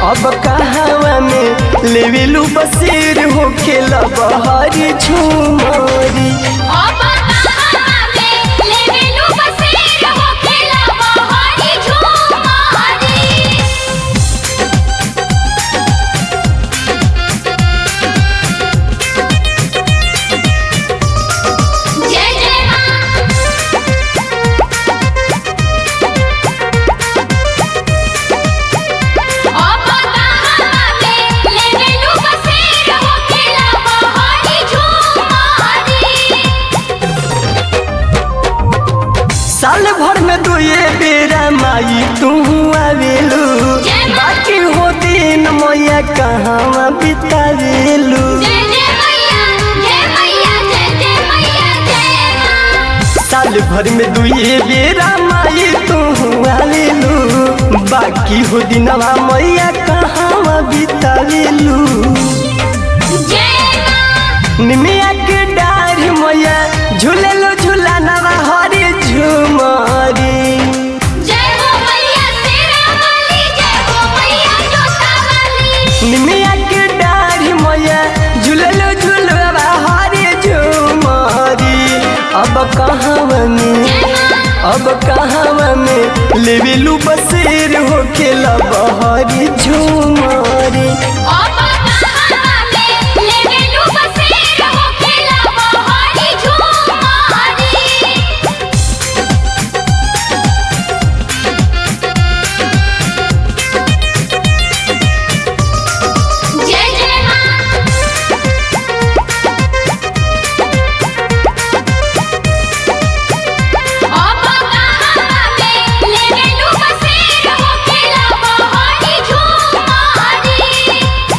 अब कहवा में लेवेलू बसेर हो खेला बहारी झूमरी अब कहाँ में लेवेलू बसेर हो खेला बहारी झूमारी जय जय माँ अब कहाँ में लेवेलू बसेर हो खेला बहारी झूमारी साल भर में दो ये बेरा माई तू आवेलू जय माँ। बाकी हो दिन मैया कहाँ बितावेलू जय जय मैया जय मैया जय जय मैया जय माँ साल भर में दो ये बेरा माई तू आवेलू बाकी हो दिनवा मैया कहाँ बितावेलू जय माँ निमिया के डार मैया झूलेलो झूलानवा हरी झूमरी जय हो मैया तेरा वाली जय हो मैया जोता वाली निमिया के डार मैया झूलेलो झूलवा हरी झूमरी अब कहाँ में अब कहाँ में लेवेलू बसेर हो खेला बहरी झूमरी अब कहाँ में लेवेलू बसेर हो खेला बहारी झूमारी जय जय माँ अब कहाँ में लेवेलू बसेर हो खेला बहारी झूमारी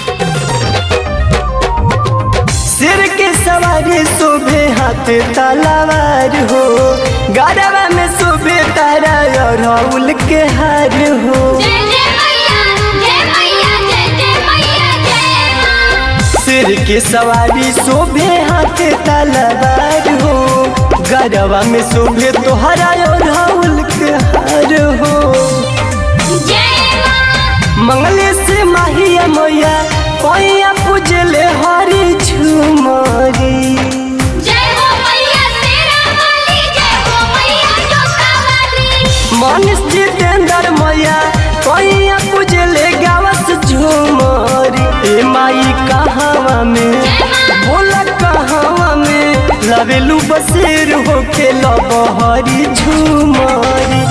सिर के सवारी शोभे हाथ तलवार हो गरबा में शोभे तारा और राहुल के हार हो जय जय मैया जय मैया जय जय मैया जय माँ सिर के सवारी शोभे हाथ तलवार हो गरबा में शोभे तोहरा और राहुल के हार हो जय माँ मंगले से माहिया मैया पैया पूजले हरी झुमरी जय हो मैया तेरा वाली जय हो मैया जोता वाली मनीष जितेंद्र मैया पैया पूजले गावस झुमरी ए माई कहावा में बोला कहावा में लवेलू बसेर हो के लबहरी झुमरी